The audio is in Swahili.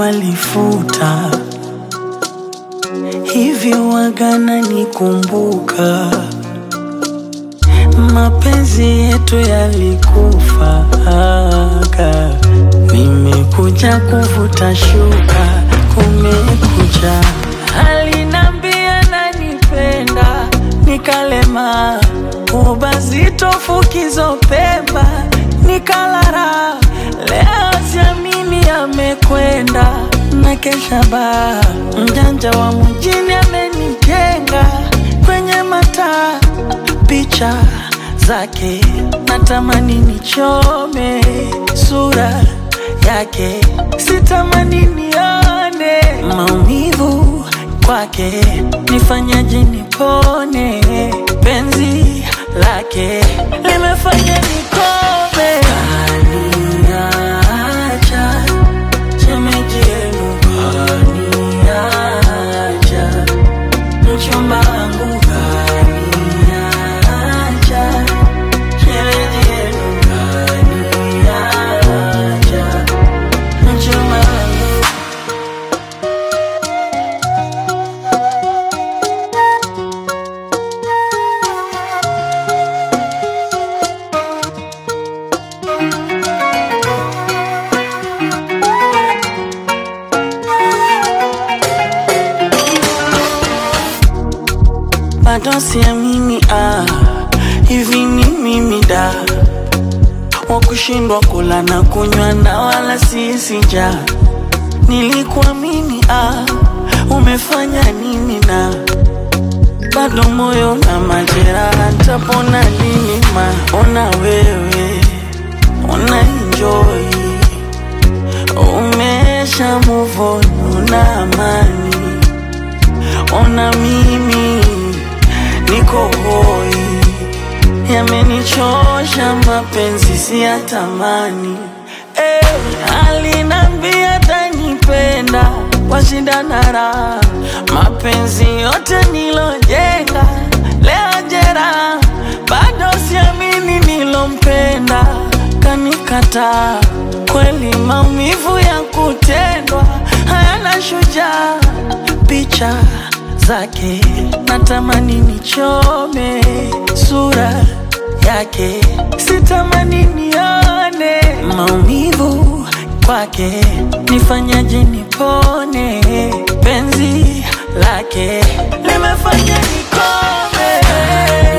walifuta, hivyo wagana nikumbuka. Mapenzi yetu yalikufa, nimekuja kuvuta shuka, kumekucha. Alinambia nanipenda, nikalema ubazito fukizo pemba, nikalara. Leo siamini amekwenda na kesha baa, mjanja wa mjini amenijenga kwenye mataa picha zake natamani nichome sura yake, sitamani nione maumivu kwake, nifanyaje nipone? Penzi lake limefanya nikome, kaniacha shemeji yenu, kaniacha mchumba wangu kaniacha, shemeji yenu kaniacha, mchumba wangu bado siamini, ah, hivi ni mimi da wa kushindwa kula na kunywa na wala sisi njaa. Nilikuamini, ah, umefanya nini na bado moyo na majeraha, ntapona lini? Ma ona wewe una enjoy, umesha move on, una amani ona mimi niko hoi, yamenichosha mapenzi siyatamani. Eh, alinambia tanipenda kwa shida na raha, mapenzi yote nilojenga leo jera, bado siamini nilompenda kanikataa. Kweli maumivu ya kutendwa hayana shujaa, picha zake natamani nichome sura yake, sitamani nione maumivu kwake, nifanyaje nipone? Penzi lake limefanya nikome